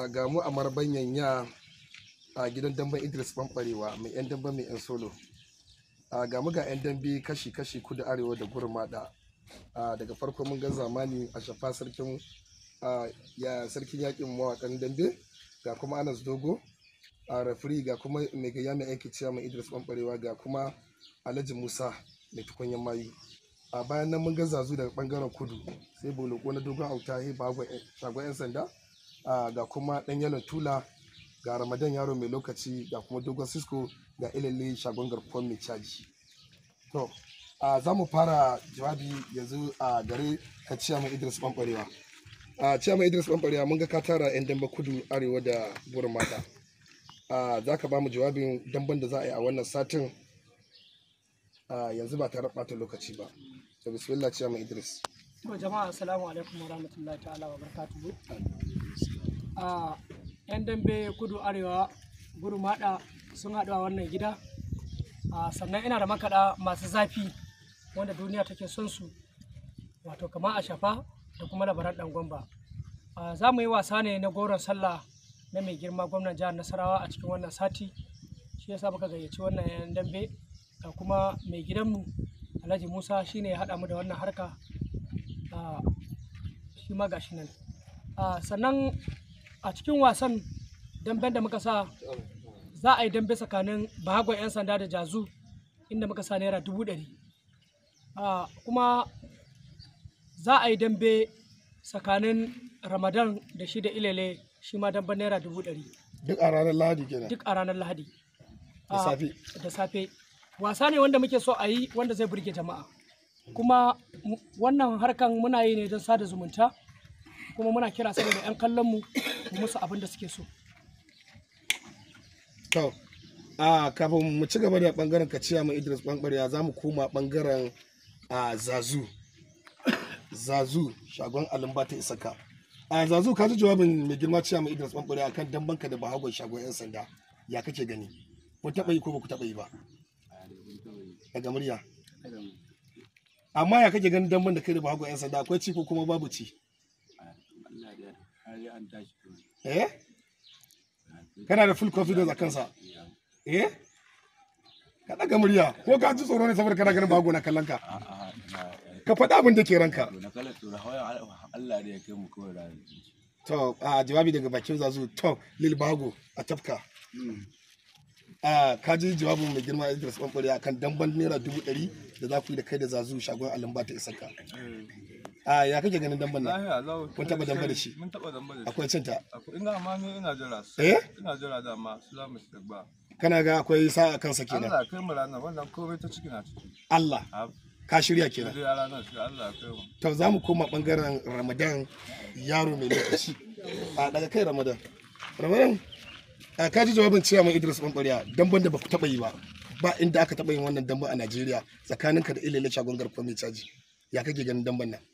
ga mu a marbanyan ya a gidan damben idris bambarewa mai yan damben mai yan solo a ga mu ga yan dambe kashi-kashi kudu arewa da gurmada a daga farko mun ga zamani a shafa sarkin a ya sarkin yakin mawakan dambe ga kuma anas dogo a rafiri ga kuma mai gayya mai yanki ciya mai idris bambarewa ga kuma alhaji musa mai tukunyan mayu a bayan nan mun ga zazu daga bangaren kudu sai boloko na dogon auta he bagwa shagon yan sanda a ga kuma dan yalon tula ga ramadan yaro mai lokaci ga kuma dogon cisco ga ilalle shagon garkuwar mai caji to a za mu fara jawabi yanzu a gare ka ciya mai idris bambarewa a ciya mai idris bambarewa mun ga ka tara yan damba kudu arewa da burin mata a za ka ba mu jawabin damban da za a yi a wannan satin a yanzu ba tare ɓata lokaci ba to bismillah ciya mai idris To jama'a assalamu alaikum wa rahmatullahi ta'ala wa barakatuhu. A yan dambe kudu arewa gudu maɗa sun haɗu a wannan gida. A sannan ina da makaɗa masu zafi wanda duniya take son su wato kamar a shafa da kuma labaran ɗan gwamba. A za mu yi wasa ne na goron sallah na mai girma gwamnan jihar Nasarawa a cikin wannan sati. Shi yasa muka gayyaci wannan yan dambe ga kuma mai gidanmu Alhaji Musa shine ya haɗa mu da wannan harka. Ah, shi ma gashi nan Ah, sannan a cikin wasan damben da muka sa za a yi dambe tsakanin bahagon 'yan sanda da jazu inda muka sa naira dubu ɗari Ah, kuma za a yi dambe tsakanin ramadan da shi da ilele shi ma damben naira dubu ɗari duk a ranar lahadi kenan duk a ranar lahadi Da Ah, safe. da safe wasa ne wanda muke so a yi wanda zai burge jama'a kuma mu- wannan harkan muna yi ne don sada zumunta kuma muna kira saboda 'yan kallon mu mu musu abin da suke so To, a kafin mu ci gaba da bangaren kaciya mai Idris Bangbarya za mu koma bangaren a Zazu. Zazu shagon Alimba ta Isaka. A Zazu ka ji jawabin mai girma ciya mai Idris Bangbarya akan dambanka da bahagon shagon 'yan sanda. Ya kake gani? Kun taɓa yi ko ba ku taɓa yi ba? Daga murya. Amma ya kake ganin damban da kai da bahagon 'yan sanda akwai ci ko kuma babu ci? Eh? Kana da full confidence a kansa? Eh? Ka ɗaga murya ko ka ji tsoro ne saboda kana ganin bago na kallon ka? Ka faɗa abin da ke ranka. na kala tura hawa Allah da ya kai mu kawai da To, a jawabi daga bakin zazu, to, Lil Bago a tafka. A ka ji jawabin mai girma Idris Bambari a kan damban naira dubu ɗari da za ku yi da kai da zazu shagon alamba ta isaka. A ya kake ganin damban nan? Lahiya lau. Kun taɓa damba da shi? Mun taɓa damba da shi. Akwai cinta. Akwai ina amma ni ina jira su. Eh? Ina jira da amma su za mu shiga ba. Kana ga akwai sa'a kansa kenan. Allah kai mu ranar wannan komai ta ciki na ciki. Allah, A ka shirya kenan. dai ranar shi Allah kai mu. to za mu koma bangaren ramadan yaro mai lokaci a daga kai ramadan ramadan a kaji jawabin ciyaman idris bambariya damban da ba ku taba yi ba ba inda aka taba yin wannan damban a najeriya tsakaninka da ilele shagon garkuwa mai caji ya kake ganin damban nan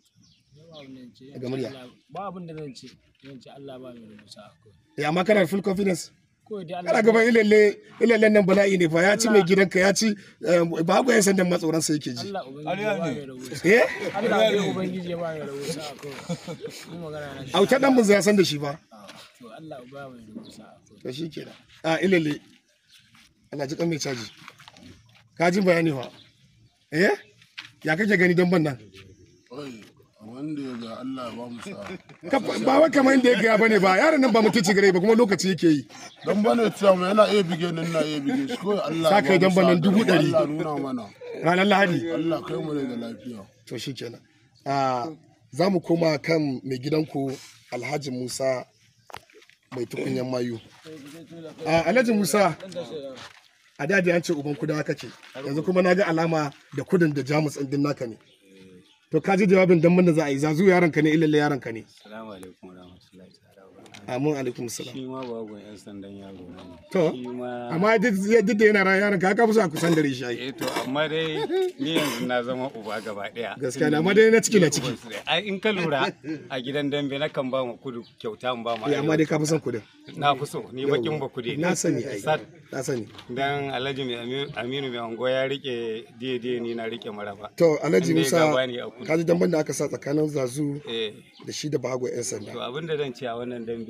daga murya ba abin da zan ce zan ce Allah ba mai rubuta ya amma kana da full confidence ko dai kana gaban ilele ilele nan bala'i ne fa ya ci mai gidanka ya ci ba ku yan sandan matsoran sai yake ji Allah ubangiji Ƙarya ya ba ne. mai rubuta eh Allah ne ubangiji ya ba mai rubuta ni magana na shi auta dan mun ya san da shi ba to Allah ba mai rubuta to shi kenan a ilele ana ji kan mai caji ka ji bayani fa eh ya kake gani dan ban nan Oi, wanda ya ga Allah ba mu sa. Ka- ba wai kamar inda ya gaya bane ba yaron nan ba mutunci gare ba kuma lokaci yake yi Dan bane cewa mai yana iya bige nan na iya bige shi kawai Allah Sa kai ba mu dan banan sa. dubu ɗari. Allah nuna mana. ranar lahadi Allah kai mu ne da lafiya. to shi kenan a za mu koma kan mai gidanku alhaji musa mai tukunyan mayu a alhaji musa a da an ce uban kudawa kake yanzu kuma na ga alama da kudin da jamus ɗin naka ne to ka ji jawabin dan da za a yi zazu yaron ka ne ilalle yaron ka ne Assalamu alaikum warahmatullahi ta'ala wa barakatuh. amin alaikum salam Shi ma bagon yan sandan yaro na ne. To, Shi ma amma duk duk da yana ran yaron ka ka fi so a kusan dare shi ai eh to amma dai ni yanzu na zama uba gaba daya. gaskiya ne amma dai na ciki na ciki Ai in ka lura a gidan dambe na kan ba mu kudu kyauta mu ba mu Eh, amma dai ka fi son kudin na fi so ni bakin ba kude. na sani ai Sat na sani dan Alhaji mai Ami- Aminu mai ango ya rike daidai ni na rike maraba. to alhaji Inda ya musa gaba ne a kudu. ka ji damban da aka sa tsakanin zazu Eh da shi da bahago yan sanda to abin da zan ce a wannan dambe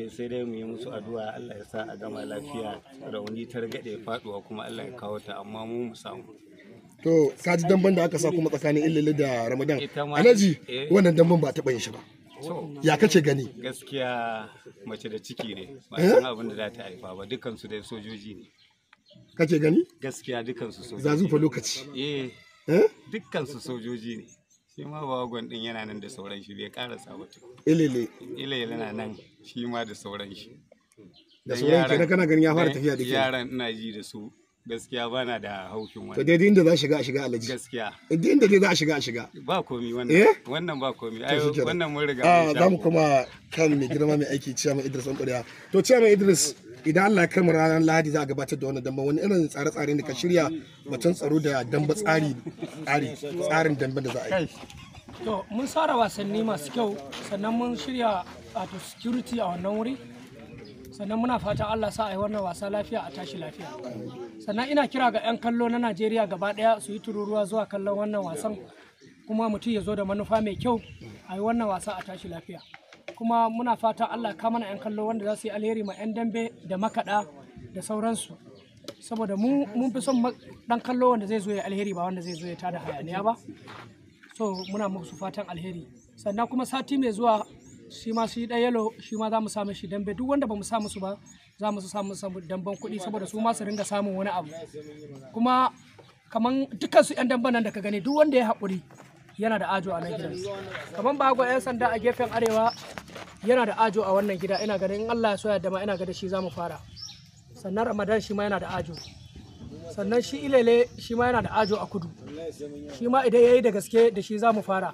dai sai dai mu yi musu addu'a Allah ya sa a gama lafiya rauni ta ragade faduwa kuma Allah ya kawo ta amma mu mu samu to ka ji damban da aka sa kuma tsakanin illili da ramadan Ita ma- alhaji eh. wannan damban ba taɓa yin shi ba to ya kace gani gaskiya mace da ciki ne ba Eh? san abin da za ta haifa ba dukansu dai sojoji ne kace gani gaskiya dukansu sojoji zazu fa ne. lokaci eh eh dukkansu sojoji ne shi ma bagon din yana nan da sauran shi bai karasa ba tukun. ilili ila yana nan shi ma da sauran shi da Dan sauran yaran- kenan kana ganin ya fara dan tafiya da ke yaran ina ji da su gaskiya bana da haushin to wani daidai inda za a shiga a shiga alhaji gaskiya duk inda dai za a shiga a shiga ba komi Eh? wannan wannan ba komi ai shi kenan. wannan mun riga a mun sha za mu ko. kuma kan mai girma mai aiki ciyaman idris ɗan to ciyaman idris idan allah ya kama ranar lahadi za a gabatar da wannan damba wani irin tsare-tsare ne ka shirya batun tsaro da damba tsari tsari tsarin damba da za a yi to mun tsara wasanni masu kyau sannan mun shirya wato security a wannan wuri sannan muna fatan Allah sa a yi wannan wasa lafiya a tashi lafiya sannan ina kira ga 'yan kallo na Najeriya gaba daya su yi tururuwa zuwa kallon wannan wasan kuma mutum ya zo da manufa mai kyau a yi wannan wasa a tashi lafiya kuma muna fatan Allah ka mana 'yan kallo wanda za su yi alheri ma 'yan dambe da makaɗa da sauransu saboda mu mun fi son ma- ɗan kallo wanda zai zo ya alheri ba wanda zai zo ya tada hayaniya ba so muna musu fatan alheri sannan kuma sati mai zuwa shi ma shi ɗaya yalo shi ma za mu samu shi dambe duk wanda ba mu sa musu ba za mu samu samu damben kuɗi saboda su ma su ringa samun wani abu kuma kaman dukkan su yan damben nan da ka gani duk wanda ya haƙuri yana da ajo a nan gidan kaman bago yan sanda a gefen arewa yana da ajo a wannan gida ina ganin in Allah ya so ya dama ina ga da shi za mu fara sannan ramadan shi ma yana da ajo sannan shi ilele shi ma yana da ajo a kudu shi ma idan ya yi da gaske da shi za mu fara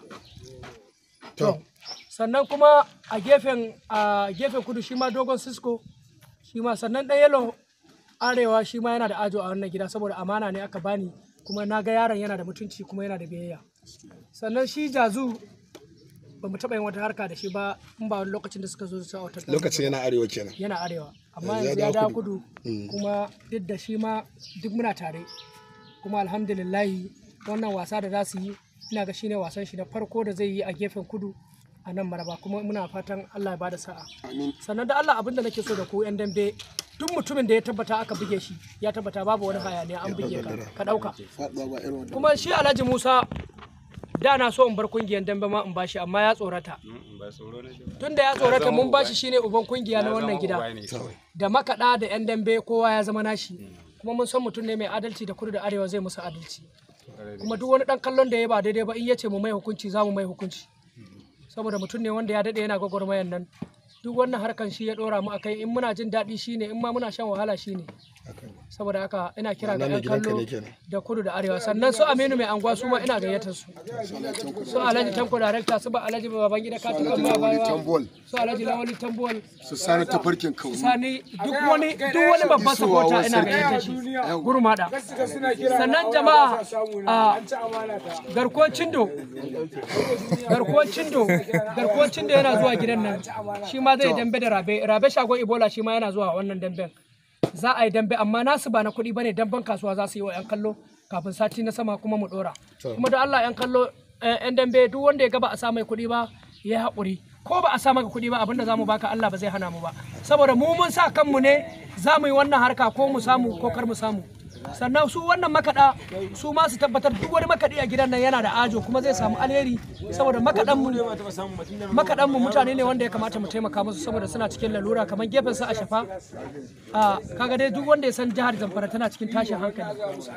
to sannan kuma a gefen a gefen kudu shi ma dogon cisco shi ma sannan ɗan yalo arewa shi ma yana da ajo a wannan gida saboda amana ne aka bani kuma na ga yaron yana da mutunci kuma yana da biyayya sannan shi jazu ba mu taɓa yin wata harka da shi ba in ba lokacin da suka zo su a wata lokacin yana arewa kenan yana arewa amma Yanzu ya yanzu ya dawo dawo kudu. kudu kuma duk da shi ma duk muna tare kuma alhamdulillahi wannan wasa da za su yi ina ga shine wasan shi na farko da zai yi a gefen kudu a nan maraba kuma muna fatan Allah ya bada sa'a sannan da Allah abinda nake so da ku yan dambe duk mutumin da ya tabbata aka buge shi ya tabbata babu wani hayaniya an buge ka ka dauka kuma shi Alhaji Musa da na so in bar kungiyar dambe ma in bashi amma ya tsorata Mm, ba tsoro na ji ba. tunda ya tsorata mun bashi shine uban kungiya na Ya wannan zama gida uba ne kawai. da makaɗa da 'yan dambe kowa ya zama nashi kuma mun san mutum ne mai adalci da kudu da arewa zai musu adalci kuma duk wani ɗan kallon da ya ba daidai ba in ya ce mu mai hukunci za mu mai hukunci saboda mutum ne wanda ya daɗe yana gwagwarmayan nan duk wannan harkan shi ya ɗora mu akai in muna jin daɗi shi ne in ma muna shan wahala shi ne saboda haka ina kira ga Ma'ana mai 'yan gidanka kallo ne kenan. da kudu da arewa sannan su aminu mai anguwa su ma ina gayyatar su su alhaji tanko darekta su ba alhaji baban gida katikan ba tambol su alhaji lawali tambuwal su sani tafarkin kaunu sani duk wani duk wani babban sapota ina ganin shi gurmada sannan jama'a a garkuwar cindo garkuwar cindo garkuwar cindo yana zuwa gidan nan shi ma zai dambe da rabe rabe shagon ibola shi ma yana zuwa wannan damben za a yi dambe amma nasu ba na kuɗi bane damben kasuwa za su yi wa 'yan kallo kafin sati na sama kuma mu dora kuma da Allah 'yan kallo eh, 'yan dambe duk wanda ya gaba a sa mai kuɗi ba ya yi haƙuri ko ba a sa maka kuɗi ba abinda za mu baka Allah ba zai hana mu ba saboda mu mun sa kanmu ne za mu yi wannan harka ko mu samu ko kar mu samu sannan su wannan makaɗa su ma su tabbatar duk wani makaɗi a gidan nan yana da ajo kuma zai samu alheri saboda makaɗan mu makaɗan mu mutane ne wanda ya kamata mu taimaka musu saboda suna cikin lalura kamar gefen su a shafa a kaga dai duk wanda ya san jihar Zamfara tana cikin tashin hankali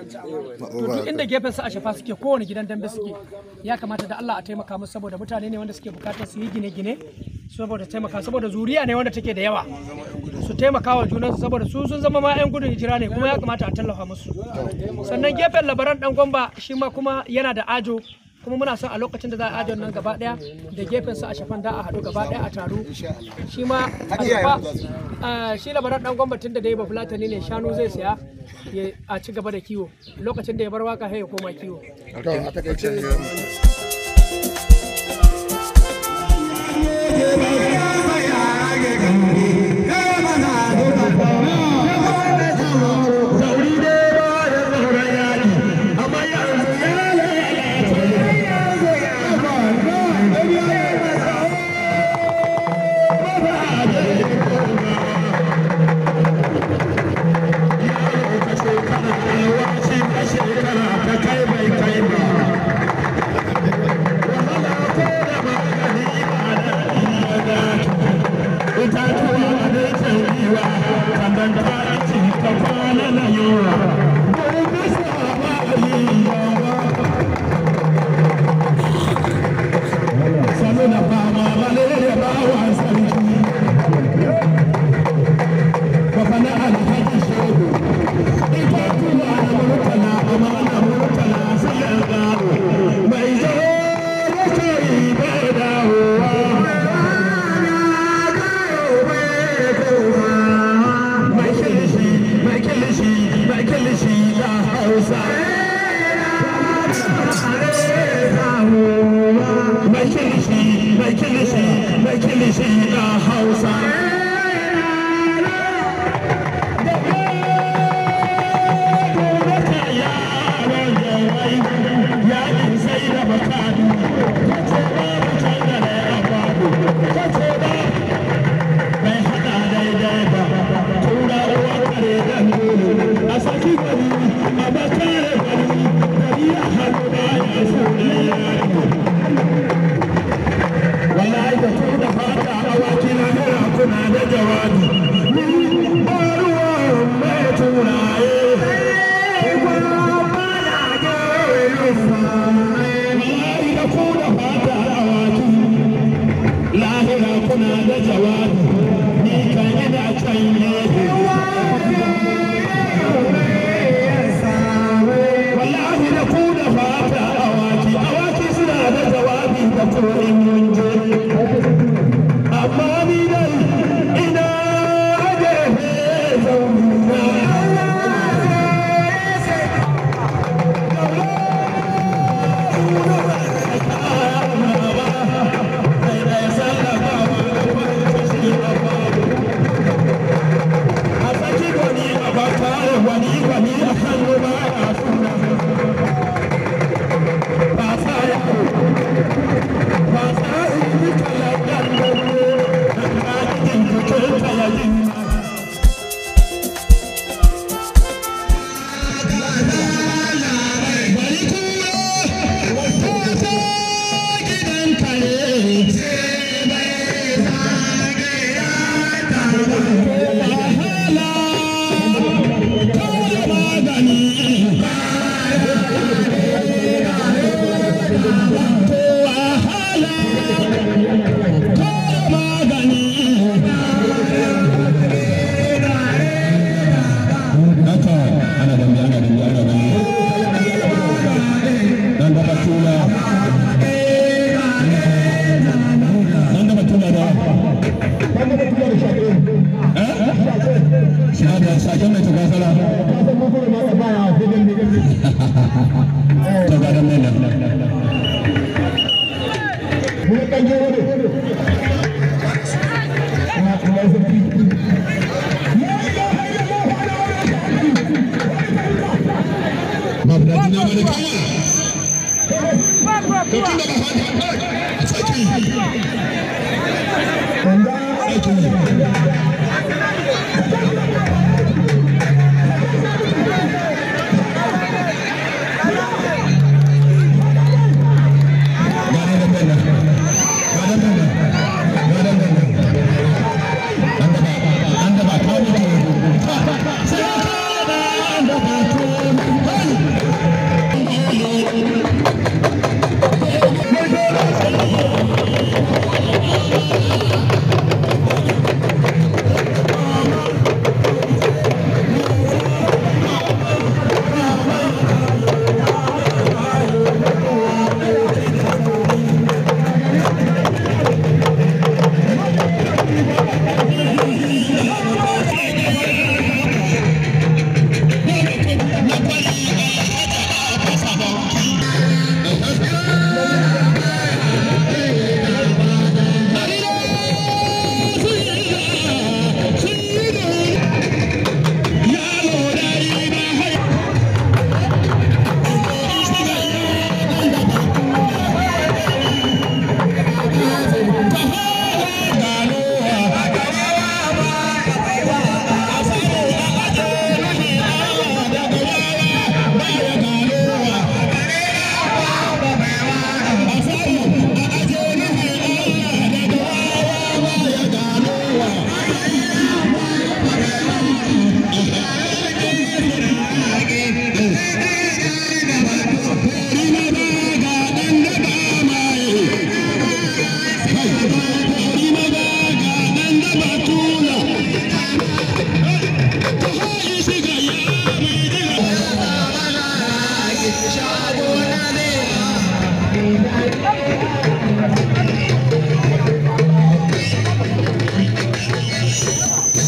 to duk inda gefen su a shafa suke kowane gidan dambe suke ya kamata da Allah a taimaka musu saboda mutane ne wanda suke bukatar su yi gine-gine saboda taimaka saboda zuriya ne wanda take da yawa su taimaka wa junansu saboda su sun zama ma 'yan gudun hijira ne kuma ya kamata a tallafa musu sannan gefen labaran dan gwamba shi ma kuma yana da ajo kuma muna son a lokacin da za a ajon nan gaba daya da gefen su a shafan da a haɗu gaba daya a taro shi ma a shafa ah, shi labaran dan gwamba tun da dai ba fulatani ne shanu zai siya ya a ci gaba da kiwo lokacin da ya bar waka sai ya koma kiwo to a takaice Thank Thank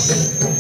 Allah